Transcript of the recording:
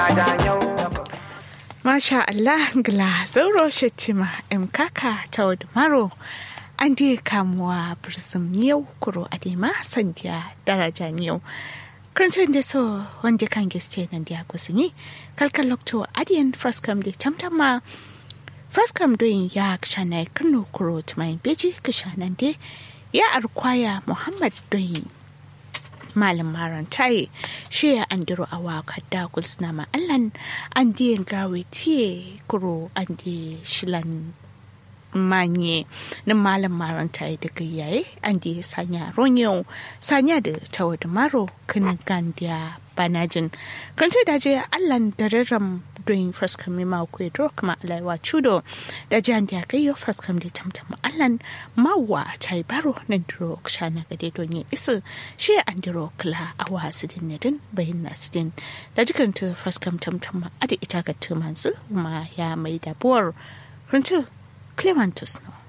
Masha Allah gla zauro shetima em kaka ta maro an di kamuwa birzim yau kuro adima sandiya daraja yau. Karancin da so wanda kan giste nan da kusini kalkal lokto adiyan fraskam da tamtama fraskam doyin ya kshana kano kuro tumayin beji kishanan de ya arkwaya Muhammad doyin malam maran taye shi ya andiro a waka da kulsna ma allan an diyan gawe tiye kuro an di shilan manye na malam maran taye daga yaye an di sanya ronyo sanya da tawa da maro kanin gandiya banajin kan ce daje allan da rarram doyin fraskam ma kwe dro kuma alaiwa chudo da jan da kai yo fraskam da tamtam allan mawa tai baro nan dro kshana gade don yin isu shi an diro kla a wasu din ne din bayin nasu din da jikan ta fraskam tamtam ada ita ga tumansu ma ya mai da buwar runtu clementus no